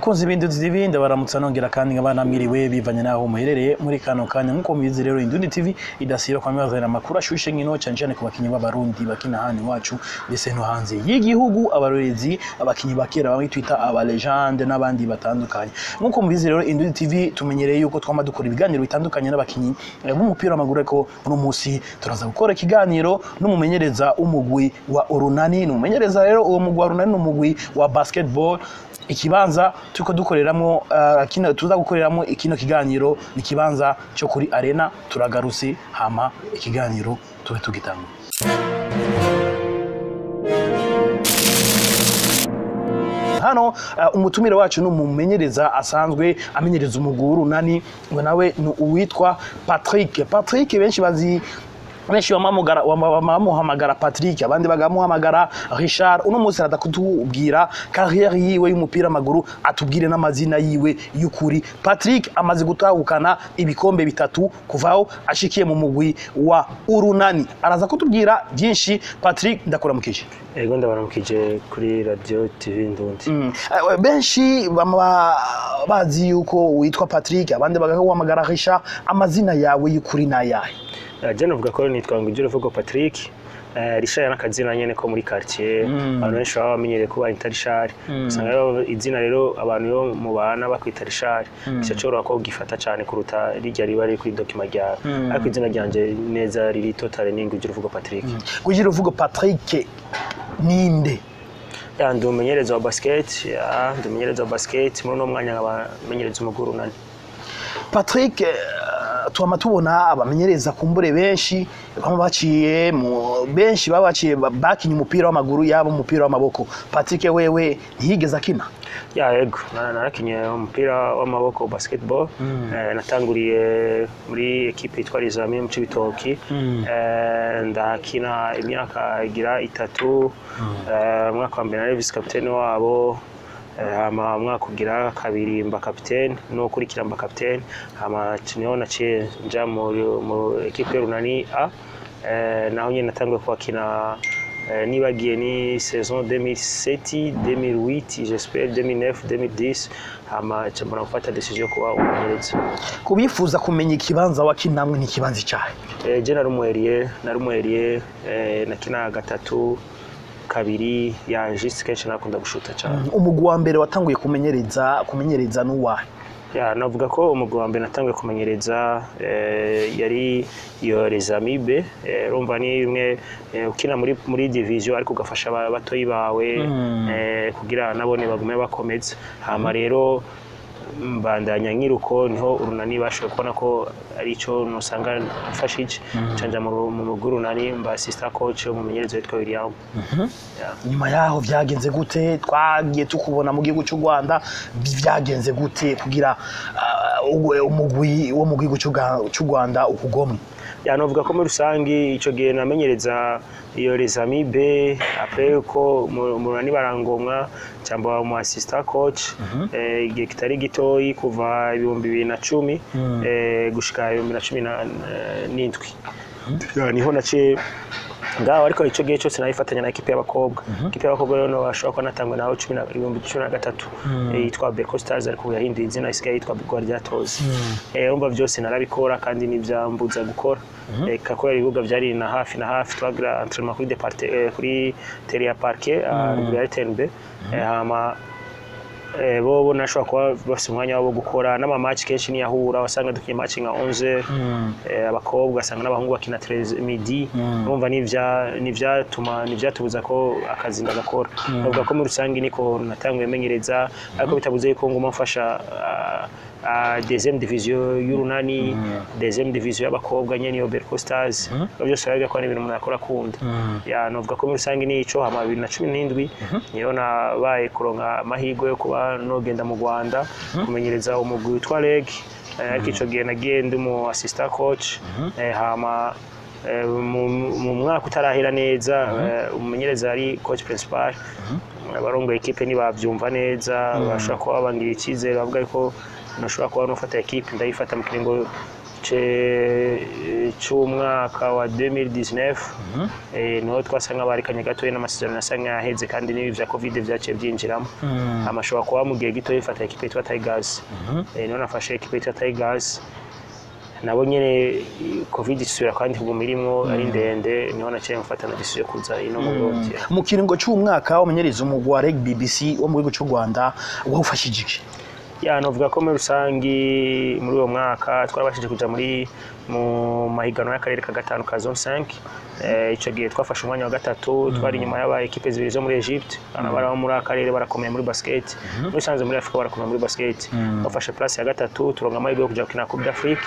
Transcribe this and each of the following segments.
bakunzi b'induzi z'ibindi baramutsa nongera kandi nkaba namiriwe bivanye n'aho muherereye muri kano kanya nk'uko mubizi rero Indundi TV idasiba kwa mibazanira amakuru ashushe nkino cyane cyane ku bakinyi b'abarundi bakina handi wacu ndetse no hanze y'igihugu abarorezi abakinyi bakera bamwe twita aba legende n'abandi batandukanye nk'uko mubizi rero Indundi TV tumenyereye yuko twama dukora ibiganiro bitandukanye n'abakinyi eh, b'umupira w'amaguru ariko uno munsi turaza gukora ikiganiro n'umumenyereza w'umugwi wa Urunani n'umumenyereza rero uwo mugwi wa Urunani n'umugwi wa basketball ikibanza turiko dukoreramwo uh, kino tuza gukoreramwo ikino kiganiro ni kibanza cyo kuri arena turagarutse hama ikiganiro tube tugitanga hano uh, umutumire wacu ni umumenyereza asanzwe amenyereza umuguru nani ngo nawe ni uwitwa Patrick Patrick benshi bazi benshi bamamugara bamuhamagara Patrick abandi bagamuhamagara Richard uno munsi arada kutubwira carrière yiwe y'umupira w'amaguru atubwire n'amazina yiwe y'ukuri Patrick amaze gutahukana ibikombe bitatu kuvaho ashikiye mu mugwi wa Urunani araza kutubwira byinshi Patrick ndakuramukije Ego ndabaramukije kuri radio TV Ndundi. Mm. Eh, benshi bama bazi yuko witwa Patrick abandi bagahamagara Richard amazina yawe y'ukuri n'ayahe Eh, Je navuga ko nitwa Ngujuru Vugo Patrick. Eh, Richard n'akazina nyene ko muri quartier Mm. abantu benshi baba bamenyereye kuba Inter Richard Mm. usanga rero izina rero abantu yo mubana bakwita Richard bica coroha ko gifata cane kuruta rirya riba riri kuri document ryawe Mm. ariko izina ryanje neza riri totale ni Ngujuru Vugo Patrick kugira uvuga Patrick ninde ya ndi umumenyereza wa basket ya ndi umumenyereza wa basket muri uno mwanya nkaba menyereza umuguru nani Patrick eh, twama tubona abamenyereza kumbure benshi bama baciye mu benshi baba baciye ba- bakinye umupira w'amaguru yaba umupira w'amaboko Patrick wewe ntiyigeze akina ya yego na- narakinye umupira w'amaboko basketball eh, natanguriye muri ekipe yitwa Rizami mu Cibitoki Mm. eh, ndakina imyaka igira itatu eh, umwaka wa mbere nari vice capitaine wabo eh, hama umwaka ugira kabiri mba capitaine no kurikira mba capitaine hama niho naciye nja muri mu ekipe y'urunani A eh, naho nyene natanguye kuhakina Eh, nibagiye ni saison 2007 2008 j'espère 2009 2010 hama ca mbona gufata decision yo kuba umumenyereza kubifuza kumenya ikibanza wakinamwe n'ikibanza icyahe eh, je narumweriye narumweriye eh, nakina gatatu kabiri yanje kenshi nakunda gushuta cyane umugwi wa mbere watanguye kumenyereza kumenyereza n'uwahe ya navuga ko umugwi wa mbere natanguye kumenyereza eh, yari iyo rezamibe eh, urumva ni imwe eh, ukina muri muri division ariko ugafasha aba- batoyi bawe Mm. eh, kugira nabone bagume bakomeza hama rero mbandanya nkiruko niho urunani bashoboye kubona ko ari cyo nusanga mfashije canja mu mu mugwi urunani mba assistant coach umumenyereza witwa William Ya. nyuma yaho byagenze gute twagiye tukubona mu gihugu cy'u Rwanda bi- byagenze gute kugira ah, ugwe- umugwi wo mu gihugu cy'u Ga- cy'u Rwanda ukugomwe ya novuga ko muri rusangi ico gihe namenyereza iyo rezami B après ko mu- murani barangomwa cyangwa mu assistant coach eh, igihe kitari gitoyi kuva ibihumbi bibiri na cumi Mm. eh, gushika ibihumbi na cumi na- eh, n'indwi Ya, niho naciye ngaho ariko icyo gihe cyose nayifatanya na ekipe y'abakobwa ekipe y'abakobwa rero bashobora kuba natangwa naho cumi na- ibihumbi cumi na gatatu eh, yitwa Berco Stars ariko ubu yahinduye izina isigaye yitwa Guardiatos eh urumva byose narabikora kandi n'ibyambuza gukora eh kakora ibibuga byari na hafi na hafi twagira entraînement kuri departe eh, kuri terre ya parquet à ruguru ya RTNB eh hama eh, bo bo nashobora kuba bafite umwanya wabo wo gukora n'amamatch kenshi niyahura wasanga dukiye match nka 11 eh, abakobwa asanga n'abahungu bakina 13 midi Mm. urumva nivya nivyatuma nivyatubuza ko akazi ndagakora bavuga ko muri rusange niko natanguye menyereza ariko bitabuze yuko nguma mfasha ah, ah, deuxième division y'urunani deuxième division y'abakobwa nyene iyo Berco Stars Ivyo byose baravuga ko ari ibintu umuntu yakora akunda ya novuga ko muri rusange nico hama bibiri na cumi n'indwi niyo nabaye kuronka amahirwe yo kuba nogenda mu Rwanda kumenyereza umugwi witwa REG Eh, ariko ico gihe nagiye ndi mu assistant coach eh, hama eh, mu mu mwaka utarahera neza eh, umumenyereza ari coach principal abarongoye ekipe ntibavyumva neza bashobora kuba bangira icyizere bavuga ko nashobora kuba nufata ekipe ndayifata mu kiringo ce- c'umwaka wa 2019 eh, niho twasa nk'abarikanye gatoya n'amasezerano asa nk'ayaheze kandi n'ibi vya covid vyaciye byinjiramo amashobora kuba mu gihe gito yifata ekipe yitwa Tigers eh, niho nafashe ekipe yitwa Tigers nabo nyene covid isubira kandi kuguma irimwo ari ndende niho naciye mfata na decision yo kuza ino mu Burundi mu kiringo cy'umwaka wamenyereza umugwi wa reg bbc wo mu gihugu cy'u rwanda wawufashije iki ya novuga ko muri rusangi muri uwo mwaka twarabashije kuja muri mu mahiganwa y'akarere ka gatanu ka zone 5 eh, ico gihe twafashe umwanya wa gatatu twari inyuma y'aba ekipe zibiri zo muri Egypte abana bari abo muri akarere barakomeye muri basket muri sanze muri Afrika barakomeye muri basket twafashe place ya gatatu turonka amahirwe yo kuja gukina Coupe d'Afrique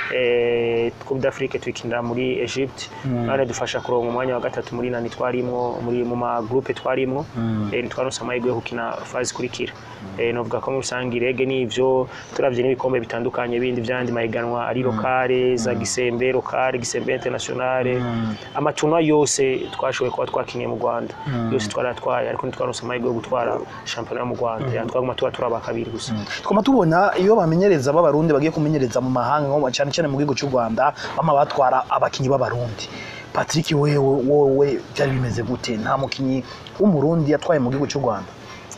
eh, Coupe d'Afrique tuyikinira muri Egypte none dufasha kuronka umwanya wa gatatu muri nani twarimwo muri mu ma groupe twarimwo eh, ntitwaronse amahirwe yo gukina phase ikurikira eh, novuga ko muri rusangi rege n'ivyo turavye n'ibikombe bitandukanye bindi vyandi mahiganwa ari lokale za gisembe lokale gisembe internationale amatunwa yose twashoboye kuba twakiniye mu Rwanda yose twaratwaye ariko ntitwaronse amahirwe yo gutwara shampiyona yo mu Rwanda Ya, twaguma tuba turaba kabiri gusa twama tubona iyo bamenyereza b'abarundi bagiye kumenyereza mu mahanga nko cyane cyane mu gihugu cy'u rwanda bama batwara abakinyi b'abarundi patrick wewe wowe byari bimeze gute nta mukinyi w'umurundi yatwaye mu gihugu cy'u rwanda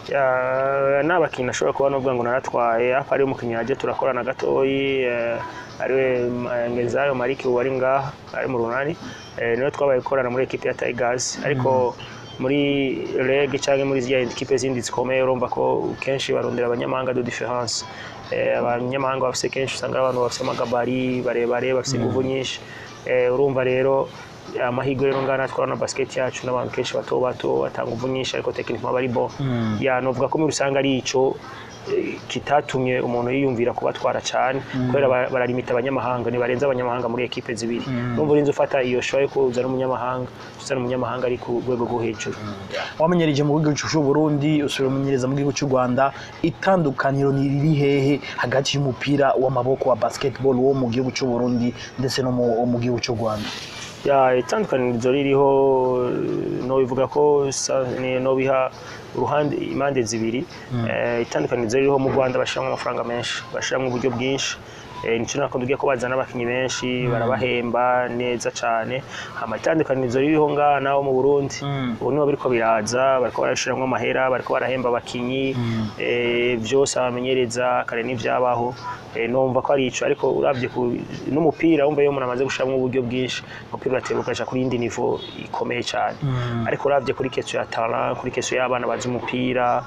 Ya, n'abakinnyi nashobora kuba novuga ngo naratwaye apa ari umukinnyi yaje turakorana gatoyi eh, ariwe eh, Ngezayo Mariki ubu ari ngaha ari mu runani eh, niwe twabaye gukorana muri ekipe ya Tigers ariko muri reg cyangwa muri ziriya ekipe zindi zikomeye urumva ko kenshi barondera abanyamahanga de difference eh, abanyamahanga bafise kenshi usanga ari abantu bafise amagabari barebare bafise inguvu nyinshi eh, urumva rero amahirwe rero ngana twarana basket yacu n'abantu kenshi bato bato batanga uvu nyinshi ariko techniquement bari bo ya novuga ko muri rusange ari ico eh, kitatumye umuntu yiyumvira kubatwara cyane kubera ba- baralimita abanyamahanga ntibarenza abanyamahanga muri ekipe zibiri numva urinze ufata iyo show yo kuzana umunyamahanga uzana umunyamahanga ari ku rwego rwo hejuru wamenyereje mu gihugu cy'u Burundi usubira umenyereza mu gihugu cy'u Rwanda itandukaniro ni riri hehe hagati y'umupira w'amaboko wa basketball wo mu gihugu cy'u Burundi ndetse no mu mu gihugu cy'u Rwanda ya itandukanirizo ririho no bivuga ko sa- ni- no biha uruhande impande zibiri Eh, itandukanirizo ririho mu Rwanda bashiramo amafaranga menshi bashiramo uburyo bwinshi Eh, nico nako tugiye ko bazana abakinyi benshi barabahemba neza cane hama itandukanirizo ririho ngaha naho mu Burundi ubu nibo biriko biraza bariko barashiramwo amahera bariko barahemba abakinyi eh, vyose abamenyereza kare n'ivyabaho eh, numva ko ari ico ariko uravye ku n'umupira wumva iyo umuntu amaze gushiramwo uburyo bwinshi umupira urateba ukaja kuri indi nivo ikomeye cane ariko uravye kuri keso ya talent kuri keso y'abana bazi umupira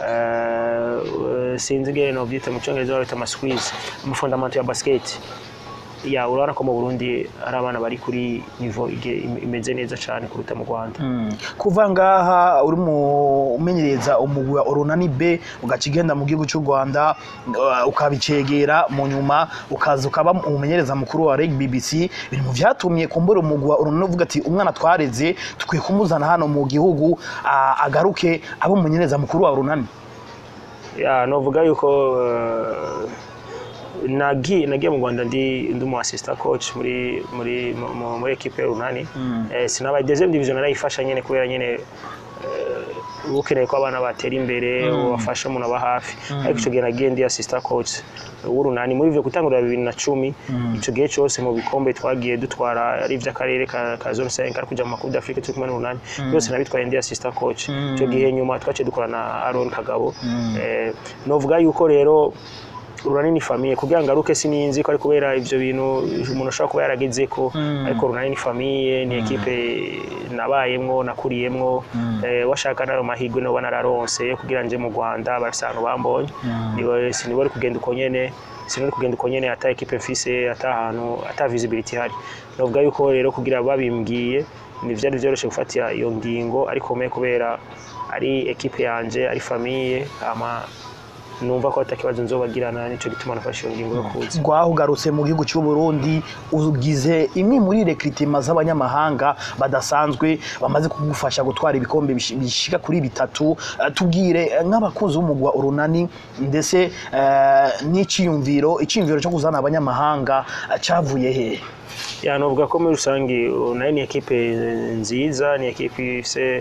eh, sinzi ngene novyita mu congereza babita ama squeeze amafondamento ya basket ya urabona ko mu Burundi hari abana bari kuri nivo ige- imeze neza cane kuruta mu Rwanda kuva ngaha uri mu umenyereza umugwi wa Orunani B ugaca igenda mu gihugu cy'u Rwanda uh, ukabicegera mu nyuma ukaza ukaba umumenyereza mukuru wa Reg BBC biri mu vyatumye kumbura umugwi wa Orunani uvuga ati umwana twareze tukwiye kumuzana hano mu gihugu uh, agaruke abe umumenyereza mukuru wa Orunani ya novuga yuko eh, nagiye nagiye mu Rwanda ndi ndi umu assistant coach muri muri mu- mu- muri equipe runani eh, sinabaye deuxième division narayifasha nyene kubera nyene eh, ukeneye ko abana batera imbere ubafasha umuntu aba hafi ariko icyo gihe nagiye ndi assistant coach w'urunani muri ivyo gutangurira bibiri na cumi ico gihe cose mu bikombe twagiye dutwara ari ivy'akarere ka, ka zone 5 ari kuja mu makuru d'Afrique turi kumwe n'urunani byose nabitwaye ndi assistant coach ico gihe nyuma twaciye dukorana na Aaron Kagabo eh, novuga yuko rero urunani ni famiye kugira ngo aruke sininzi ko ari kubera ivyo bintu umuntu ashobora kuba yaragezeko ariko urunani ni famiye ni ekipe nabayemwo nakuriyemwo eh, washaka nayo mahirwe no banararonse yo kugira nje mu Rwanda barafise ahantu bambonye niwe siniwe ari kugenda uko nyene sinari kugenda uko nyene ata ekipe mfise ata ahantu ata visibility hari novuga yuko rero kugira babimbwiye ntivyari vyoroshe gufatira iyo ngingo ariko me kubera ari ekipe yanje ari famiye ama numva ko atakibazo nzobagirana nico gituma nafashe iyo ngingo yo kuza rwahugarutse mu gihugu cy'u Burundi ugize imwe muri rekritima z'abanyamahanga badasanzwe bamaze kugufasha gutwara ibikombe bishi- bishika kuri bitatu Eh, tubwire eh, nk'abakunzi b'umugwi wa Urunani ndetse eh, n'iciyumviro iciyumviro cyo kuzana abanyamahanga eh, cavuye hehe ya novuga ko muri rusange uh, nayo ni ekipe nziza ni ekipe ifise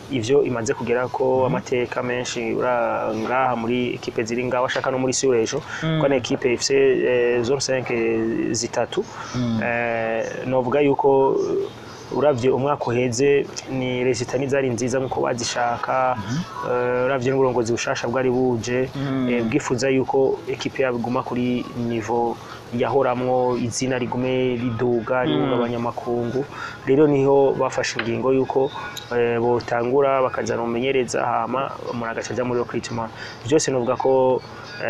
ivyo imaze kugera ko amateka menshi ura- ngaha muri ekipe ziri ngaho ashaka no muri Surejo ko ni ekipe ifise eh, zone 5 zitatu eh, novuga yuko uh, uravye umwaka uheze ni resita ntizari nziza nkuko bazishaka eh, uravye n'uburongozi bushasha bwari buje eh, bwifuza yuko ekipe yabo iguma kuri nivo yahoramwo izina rigume riduga rihungabanya amakungu rero niho bafashe ingingo yuko eh, botangura bakazana umumenyereza hama umuntu agaca aja muri recruitment byose novuga ko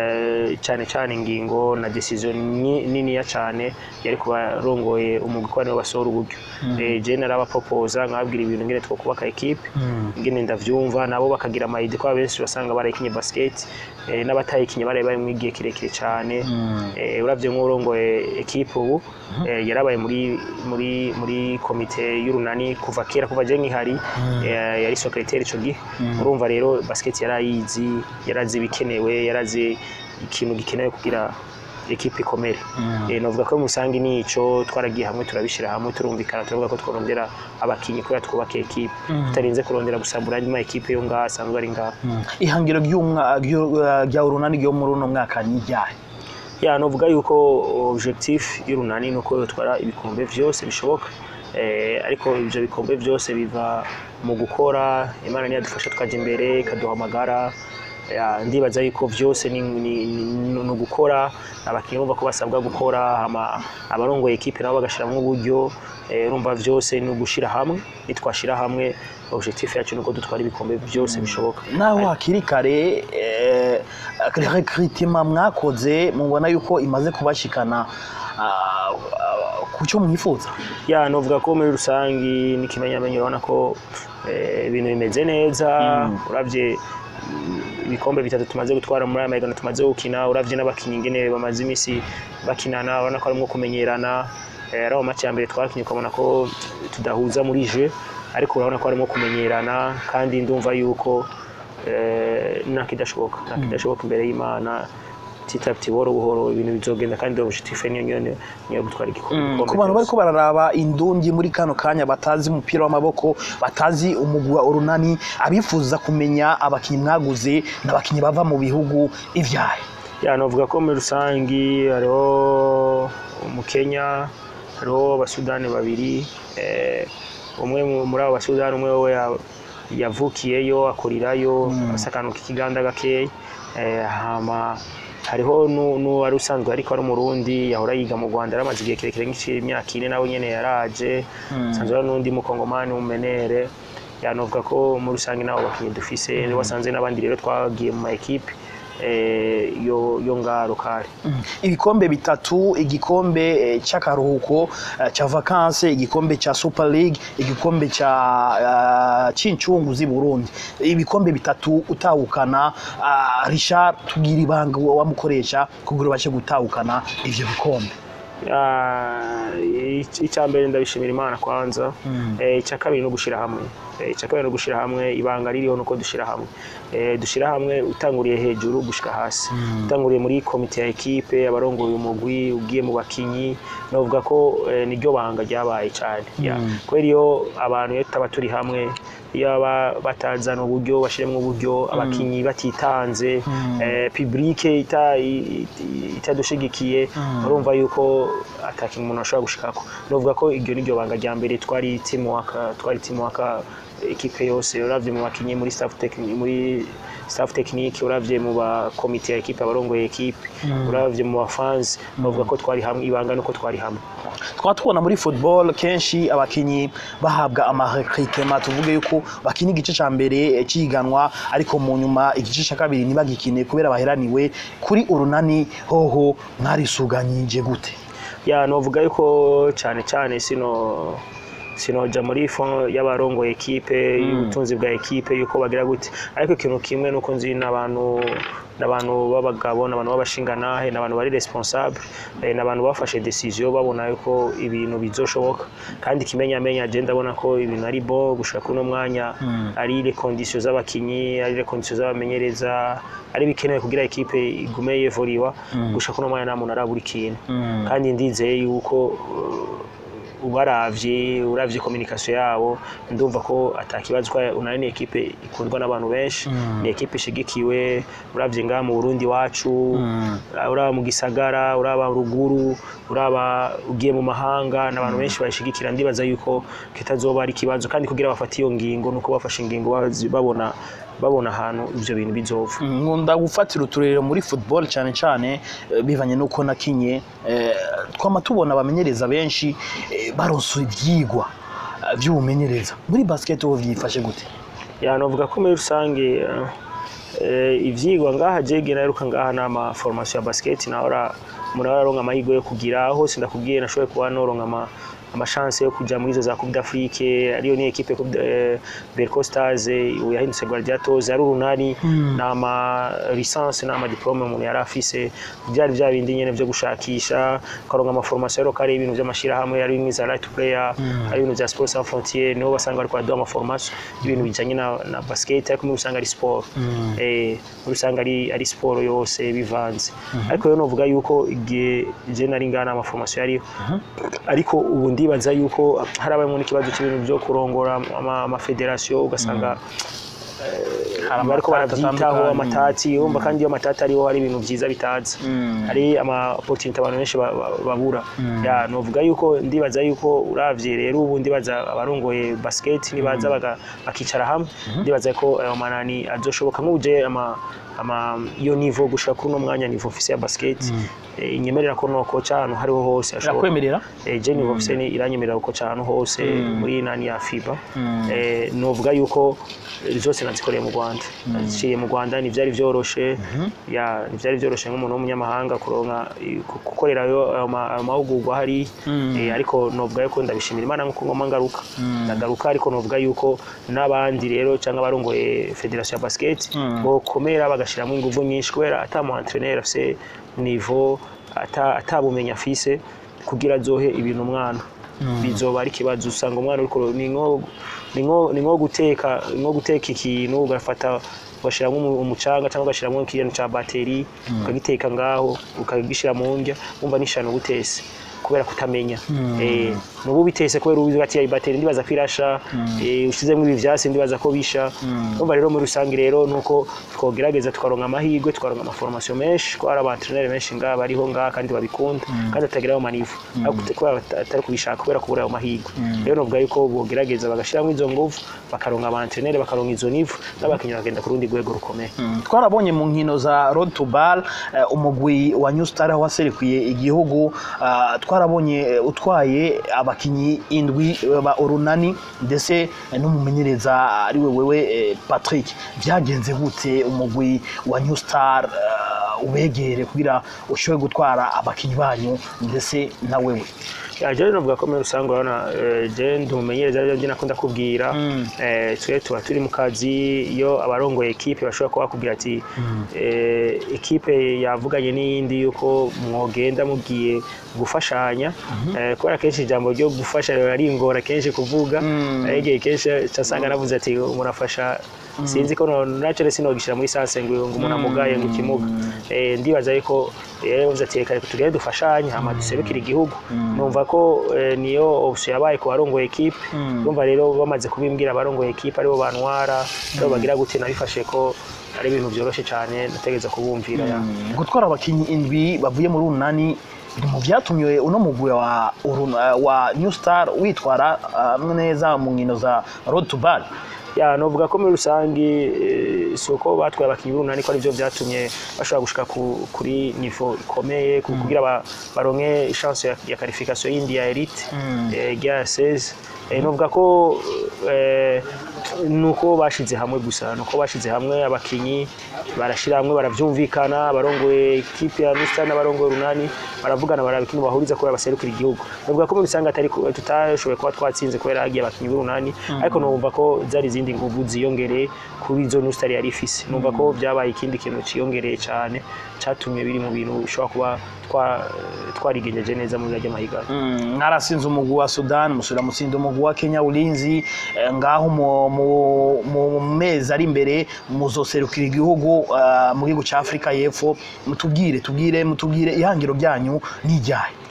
eh, cyane cyane ingingo na decision ni- niniya cyane yari kubarongoye umugwi ko nibo basohora uburyo Eh, je narabaproposa nkababwira ibintu ngene twokubaka ekipe ngene ndavyumva nabo bakagira amayidi ko abenshi basanga barayikinye basket eh, n'abatayikinye baraye bari mu igihe kirekire cyane eh, uravye nk'urongoye ekipe ubu eh, yarabaye muri muri muri komite y'urunani kuva kera kuva je nkihari eh, yari secrétaire ico gihe urumva rero basket yarayizi yarazi ibikenewe yarazi ikintu gikenewe kugira ekipe ikomere eh, novuga ko musangi nico twaragiye hamwe turabishira hamwe turumvikana turavuga ko tworondera abakinyi kubera twubaka ekipe tutarinze kurondera gusambura andi ma ekipe yo ngaha asanzwe ari ngaha ihangiro ry'umwa- ryo- rya urunani ryo muri uno mwaka ni iryahe ya novuga yuko objectif y'urunani nuko yotwara ibikombe vyose bishoboka eh, ariko ivyo bikombe vyose biva mu gukora imana niyadufasha tukaja imbere ikaduhamagara ya, ndibaza yuko vyose ni, ni, ni, ni ugukora abakinnyi bumva ko basabwa gukora hama abarongoye ekipe nabo bagashiramwo uburyo eh, urumva vyose ni ugushira hamwe nitwashira hamwe objectif yacu nuko dutwara ibikombe vyose bishoboka naho hakiri kare eh, recruitment mwakoze mubona yuko imaze kubashikana ah, ah, ku cyo mwifuza ya novuga ko muri rusangi n'ikimenyamenyo urabona ko eh, ibintu bimeze neza uravye mm, ibikombe bitatu tumaze gutwara muri aya mahiganwa tumaze gukina uravye n'abakinnyi ingene bamaze imisi bakinana urabona ko harimwo kumenyerana eh, ari mu match ya mbere twakinye ukabona ko tudahuza muri jeu ariko urabona ko harimo kumenyerana kandi ndumva yuko eh, ntakidashoboka ntakidashoboka imbere y'imana titapti buhoro buhoro ibintu bizogenda kandi objectif niyo niyo niyo niyo gutwara igikombe ku bantu bariko bararaba indungi muri kano kanya batazi umupira w'amaboko batazi umugwi wa urunani abifuza kumenya abakinnyi mwaguze n'abakinnyi bava mu bihugu ivyahe ya novuga ko muri rusangi hariho umukenya hariho abasudani babiri eh, umwe mu- muri abo basudani umwe we ya- yavukiyeyo akurirayo asa akantu k'ikiganda gakeya eh, hama hariho nu- n'uwari usanzwe ariko ari umurundi yahora yiga mu rwanda yaramaze igihe kirekire nk'imyaka ine nawe nyene yaraje sanzwe hari n'undi mukongomani w'umenere yanovuga ko muri rusange nabo bakinnyi dufise wasanze n'abandi rero twagiye mu ma ekipe eh, yo yo ngaha lokale ibikombe bitatu igikombe eh, c'akaruhuko eh, ca vacances igikombe ca super league igikombe ca uh, c'incungu z'i burundi ibikombe bitatu utahukana uh, richard tugira ibanga wamukoresha kugira ubashe gutahukana ivyo bikombe Ah, ic- icya mbere ndabishimira imana kwanza Eh, icya kabiri no gushira hamwe Eh, icya kabiri no gushira hamwe ibanga ririho nuko dushira hamwe Eh, dushira hamwe utanguriye hejuru gushika hasi utanguriye muri komite ya ekipe abarongoye umugwi ugiye mu bakinyi novuga ko eh, niryo banga ryabaye cyane Ya. kubera iyo abantu iyo tutaba turi hamwe iyo baba batazana uburyo bashiremo uburyo abakinyi batitanze eh, publike ita- i- i- itadushigikiye urumva yuko atakintu umuntu ashobora gushikako novuga ko iryo niryo banga rya mbere twari teamwork twari teamwork ekipe yose uravye mu bakinyi muri staff technique muri staff technique uravye mu ba komite ya ekipe abarongoye ekipe uravye mu bafans novuga ko twari hamwe ibanga nuko twari hamwe twaba tubona muri football kenshi abakinyi bahabwa amarekritema tuvuge yuko bakina igice ca mbere eh, ciganwa ariko mu nyuma igice ca kabiri ntibagikine kubera baheraniwe kuri urunani hoho mwarisuganyije gute ya novuga yuko cyane cyane sino sinoja muri fond y'abarongoye ekipe y'ubutunzi bwa ekipe yuko bagira gute ariko ikintu kimwe nuko nzi n'abantu n'abantu b'abagabo n'abantu b'abashinganahe n'abantu bari responsable eh, n'abantu bafashe decision babona yuko ibintu bizoshoboka kandi kimenyamenya je ndabona ko ibintu ari bo gushaka kuno mwanya ari les conditions z'abakinyi ari les conditions z'abamenyereza ari bikenewe kugira ekipe igume yevoriwa gushaka kuno mwanya nta muntu arabura ikintu kandi ndizeye yuko uh, ubaravye uravye communication yabo ndumva ko atakibazo ko unani ni ekipe ikundwa n'abantu benshi ni ekipe ishigikiwe uravye ngaha mu Burundi wacu uraba mu gisagara uraba ruguru uraba ugiye mu mahanga n'abantu benshi bayishigikira ndibaza yuko kitazoba ari ikibazo kandi kugira bafate iyo ngingo nuko bafashe ingingo bazi- babona babona ahantu ivyo bintu bizova nkunda gufatira uturerero muri football cyane cyane eh, bivanye nuko nakinye eh, twama tubona abamenyereza benshi eh, baronse ivyigwa eh, vy'ubumenyereza muri basket ho vyifashe gute ya novuga ko muri rusange eh, eh, ivyigwa ngaha jege naheruka ngaha n'ama formation ya basket nahora umuntu ahora aronka amahirwe yo kugira hose ndakubwiye nashoboye kuba noronka ama amashance yo kuja muri izo za Coupe d'Afrique ariyo ni equipe Coupe de- eh, Berco Stars eh, ubu yahindutse Gladiators ari urunani n'ama licence n'ama diplome umuntu yari afise byari bya bindi nyene byo gushakisha karonka ama formation rero kari ibintu by'amashirahamwe ari bimwe za right to player ari ibintu bya Sports Sans Frontières niho basanga bariko baduha ama formation y'ibintu bijanye na, na basket ariko muri usanga ari sport eh muri usanga ari ari sport yose bivanze ariko rero novuga yuko igihe je nari ngana ama formation yariho ariko ubu ndibaza yuko hari abamwe n'ikibazo cy'ibintu byo kurongora ama- amafederasiyo ugasanga Hari bariko amatati baravyitaho atandukanye. amatati urumva kandi iyo amatati ariho hari ibintu vyiza bitaza hari ama opportunity abantu benshi ba- ba- babura ya novuga yuko ndibaza yuko uravye rero ubu ndibaza abarongoye basket nibaza baga- bakicara hamwe ndibaza ko ayo manani azoshoboka nk'uje ama ama iyo nivo gushika kuri uno mwanya nivo mfise ya basket eh, inyemerera ko nokoca ahantu hariho hose hashoboka irakwemerera eh, Jenny Vofse ni iranyemerera uko cyane hose muri nani ya FIBA eh, novuga yuko eh, zose nazikoreye mu Rwanda naziciye mu Rwanda ntivyari vyoroshe ya ntivyari vyoroshe nk'umuntu w'umunyamahanga kuronka eh, ku- gukorerayo ayo ma- ayo mahugurwa hari eh, ariko novuga yuko ndabishimira Imana nkuko ngoma ngaruka ndagaruka ariko novuga yuko n'abandi rero cyangwa abarongoye federation ya basket bokomera bagashiramo ingufu nyinshi kubera ata mu entraîneur afise niveau ata atabumenyi afise kugira azohe ibintu umwana bizoba ari ikibazo usanga umwana uriko ni nko ni nko ni nko guteka ni nko guteka ikintu ugafata ugashyiramo umu- umucanga cyangwa ugashyiramo ikintu cya bateri ukagiteka ngaho ukagishyira mu ndya wumva n'ishano gutese kubera kutamenya eh nubu bitese kubera ubizi ati iyi bateri ndibaza ko irasha eh ushizemo ibi vyasi ndibaza ko bisha umva rero muri rusange rero nuko twogerageza tukaronka amahirwe tukaronka amaformation menshi ko hari abantrainer benshi ngaha bariho ngaha kandi babikunda kandi batagira ayo manivu ariko kubera bata- atari kubishaka kubera kubura ayo mahirwe rero novuga yuko bogerageza bagashiramo izo nguvu bakaronka abantrainer bakaronka izo nivu n'abakinnyi bagenda ku rundi rwego rukomeye twarabonye mu nkino za road to bar eh, umugwi wa new star aho waserukiye igihugu ah, twarabonye eh, utwaye abakinyi indwi eh, ba urunani ndetse eh, n'umumenyereza ari we wewe eh, patrick byagenze gute umugwi wa new star eh, ubegere kugira ushobore gutwara abakinyi banyu ndetse na wewe Ya, jewe novuga ko muri rusange urabona eh, je ndi umumenyereza arivyo njye nakunda kubwira eh, twe tuba turi mu kazi iyo abarongoye ekipe bashobora kuba bakubwira ati eh, ekipe yavuganye n'iyindi yuko mwogenda mugiye gufashanya eh, kubera kenshi ijambo ryo gufasha raringora kenshi kuvuga arege kenshi casanga navuze ati murafasha sinzi ko no- naco rero sinogishira muri sanse ngo ngo umuntu amugaye ngo ikimuga eh, ndibaza yuko rero yavuze ati reka tugende dufashanye hama duserukire igihugu numva ko eh, niyo option yabaye ku barongoye ekipe numva rero bamaze kubimbwira abarongoye ekipe aribo bantwara aribo bagira gute nabifashe ko ari ibintu vyoroshe cyane nategereza kubumvira ya gutwara abakinyi indwi bavuye muri urunani biri mu byatumye uno mugwi wa, Uruna- wa new star witwara ah, neza mu nkino za road to bar ya novuga ko muri rusange eh, si uko batwaye abakinnyi b'urunani ko arivyo vyatumye bashobora gushika ku, kuri nivo ikomeye ku- kugira ba, baronke chance ya, ya qualification yindi ya elite eh, rya 16 eh, novuga ko eh, nuko bashize hamwe gusa nuko bashize hamwe abakinyi barashira hamwe baravyumvikana abarongoye ekipe ya Mr n'abarongoye runani baravugana baraba ikintu bahuriza kubera baserukira igihugu novuga ko muri rusange atari ku- tutashoboye kuba twatsinze kubera hagiye abakinyi b'urunani ariko numva ko zari izindi nguvu ziyongereye kuri izo New Star yari ifise numva ko byabaye ikindi kintu ciyongereye cyane catumye biri mu bintu bishobora kuba twa- twarigenjeje neza muri rya mahiganwa Mm, mwarasinze umugwi wa Sudan musubira mutsinda umugwi wa Kenya ulinzi eh, ngaho mu- mu- mu mezi ari imbere muzoserukira igihugu ah, mu gihugu cya Afurika y'Epfo mutubwire tubwire mutubwire ihangiro ryanyu n'ijyahe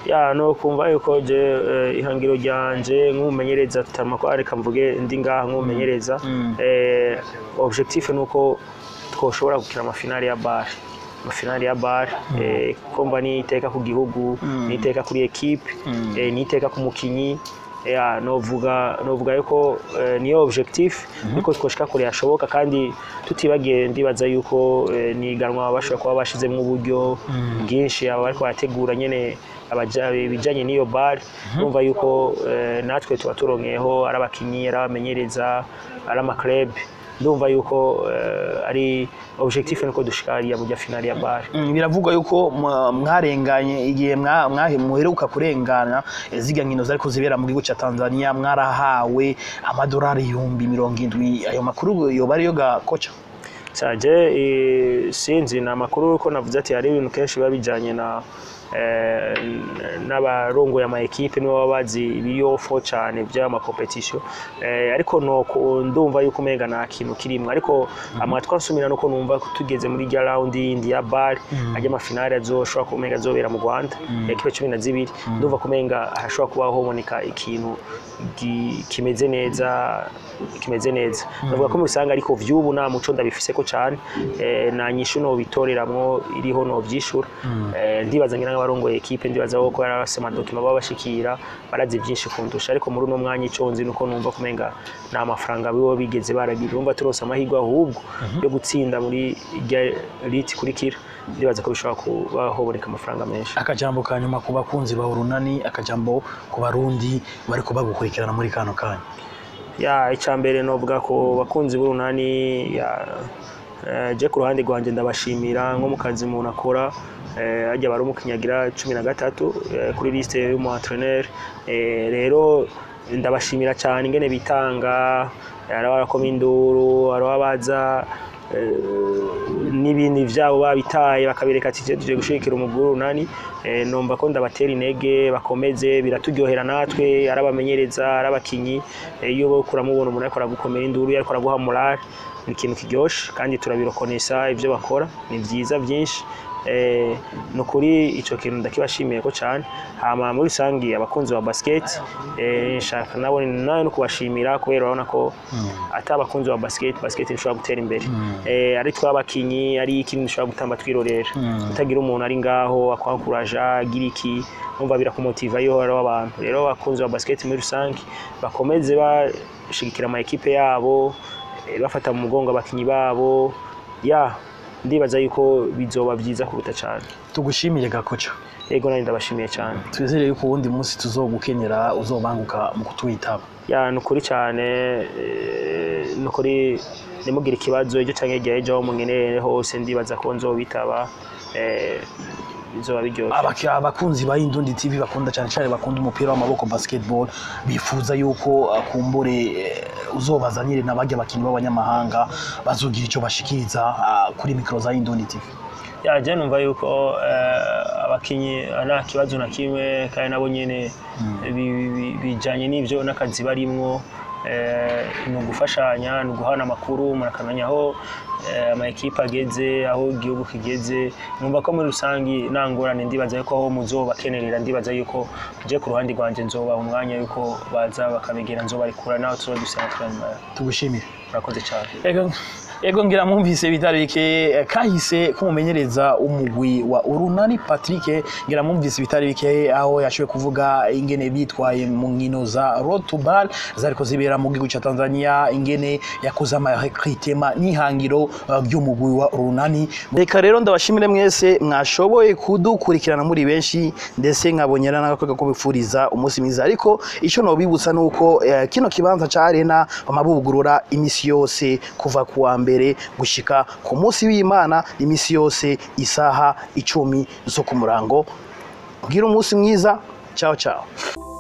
ya no kumva yuko je eh, ihangiro ryanje nk'umumenyereza tutarama ko reka mvuge ndi ngaha nk'umumenyereza Mm. eh, objectif nuko twoshobora gukina amafinali ya bar amafinali ya bar eh, komba ni iteka ku gihugu Mm. ni iteka kuri equipe Mm. eh, ni iteka ku mukinyi ya novuga novuga yuko eh, niyo objectif yuko twoshika kure yashoboka kandi tutibagiye ndibaza yuko eh, ni iganwa bashobora kuba bashizemo uburyo Mm. bwinshi aba bariko barategura nyene abaja- ibijanye n'iyo bar urumva yuko eh, natwe tuba turonkeyeho ari abakinyi ari abamenyereza ari amaclub ndumva yuko eh, ari objectif nuko dushika hariya burya finali ya bar Mm, biravugwa yuko mwa- mwarenganye igihe mwa- mwahe- muheruka kurengana eh, ziga nkino zariko zibera mu gihugu ca Tanzania mwarahawe amadolari ibihumbi mirongo indwi ayo makuru yoba ariyo ga koca caje eh, sinzi ni amakuru ko navuze ati hari ibintu kenshi biba bijanye na eh, n'abarongoye ama ekipe nibo baba bazi ibiyofo cyane by'ama competition eh, ariko no ndumva yuko umenga nta kintu kirimwe ariko amatwa nsumira nuko numva ko tugeze muri rya round yindi ya bar ajya amafinali azoshobora kumenga azobera mu Rwanda ekipe cumi na zibiri ndumva kumenga hashobora kuba hoboneka ikintu gi- kimeze neza kimeze neza ndavuga ko musanga ariko vy'ubu nta muco ndabifise ko cyane eh, nta nyishu no bitoreramwo iriho no vyishura eh, ndibaza ngira nk'abarongoye ekipe ndibaza ko yarase amadokima baba bashikira barazi byinshi kundusha ariko muri uno mwanya ico nzi nuko numva kumenga nta mafaranga bibo bigeze baragira urumva turose amahirwe ahubwo yo gutsinda muri irya liti kurikira ndibaza ko bishobora kuba hoboneka amafaranga menshi akajambo ka nyuma ku bakunzi ba urunani akajambo ku barundi bariko bagukurikirana muri kano kanya ya icambere novuga ko bakunzi b'urunani ya eh, je ku ruhande rwanje ndabashimira nko mu kazi umuntu akora eh, hajya bari umukinyagira cumi na gatatu eh, kuri liste y'umu entraîneur eh, rero ndabashimira cyane ingene bitanga hari abarakoma induru hari abaza n'ibindi vyabo babitaye bakabireka ati je tuje gushigikira umuguru runani eh, nomba ko ndabatera intege bakomeze biraturyohera natwe ari abamenyereza ari abakinyi eh, iyo bo kuramubona umuntu ariko aragukomera induru ariko araguha morale ni ikintu kiryoshe kandi turabirokonesa ibyo bakora ni byiza byinshi eh, ni ukuri icyo kintu ndakibashimiye ko cyane hama muri rusange abakunzi ba basket eh, nshaka nabo nawe no kubashimira kubera urabona ko ata abakunzi ba basket basket ntishobora gutera imbere eh, ari twabakinyi ari ikindi dushobora gutamba twirorera utagira umuntu ari ngaho akwankuraja agira iki umva birakumotiva iyo hariho abantu rero abakunzi ba basket muri rusange bakomeze bashigikira ama ekipe yabo eh, bafata mu mugongo abakinyi babo ya ndibaza yuko bizoba byiza kuruta cyane tugushimire gakoca yego nanjye ndabashimiye cyane twizere yuko uwundi munsi tuzogukenera uzobanguka mu kutwitaba ya ni ukuri cyane eh, ni ukuri nimugire ikibazo icyo cyangwa igihe ejo aho mungenere hose ndibaza ko nzobitaba eh, bizoba biryoshye Abaki- abakunzi ba Indundi TV bakunda cyane cyane bakunda umupira w'amaboko basketball bifuza yuko uh, kumbure eh, uzobazanire n'abajya abakinnyi b'abanyamahanga bazogira icyo bashikiriza uh, kuri mikro za Indundi TV ya je numva yuko eh, abakinyi nta kibazo na kimwe kandi nabo nyene bi- bi- bi- bijanye n'ivyo n'akazi barimwo eh, ni ugufashanya ni uguhana amakuru umuntu akamenya aho eh, ama ekipe ageze aho igihugu kigeze numva ko muri rusangi nta ngorane ndibaza yuko aho muzobakenerera ndibaza yuko je ku ruhande rwanje nzobaha umwanya yuko baza bakabegera nzobarikura nawe tuzoba dusanga turanyuma tugushimire murakoze cyane Ego Ego ngira mwumvise bitari bike eh, kahise kumumenyereza umugwi wa Urunani Patrick ngira mwumvise bitari bike aho yashoboye kuvuga ingene bitwaye mu nkino za Road to Bar zariko zibera mu gihugu ca Tanzania ingene yakoze ama recruitment n'ihangiro uh, ry'umugwi wa Urunani reka rero ndabashimire mwese mwashoboye kudukurikirana muri benshi ndetse nkabonyera n'agakorwa ko bifuriza umunsi mwiza ariko ico nobibutsa nuko eh, kino kibanza ca Arena bamabugurura imisi yose kuva kuwa mbere gushika ku munsi w'Imana imisi yose isaha icumi zo ku murango gira umunsi mwiza ciao ciao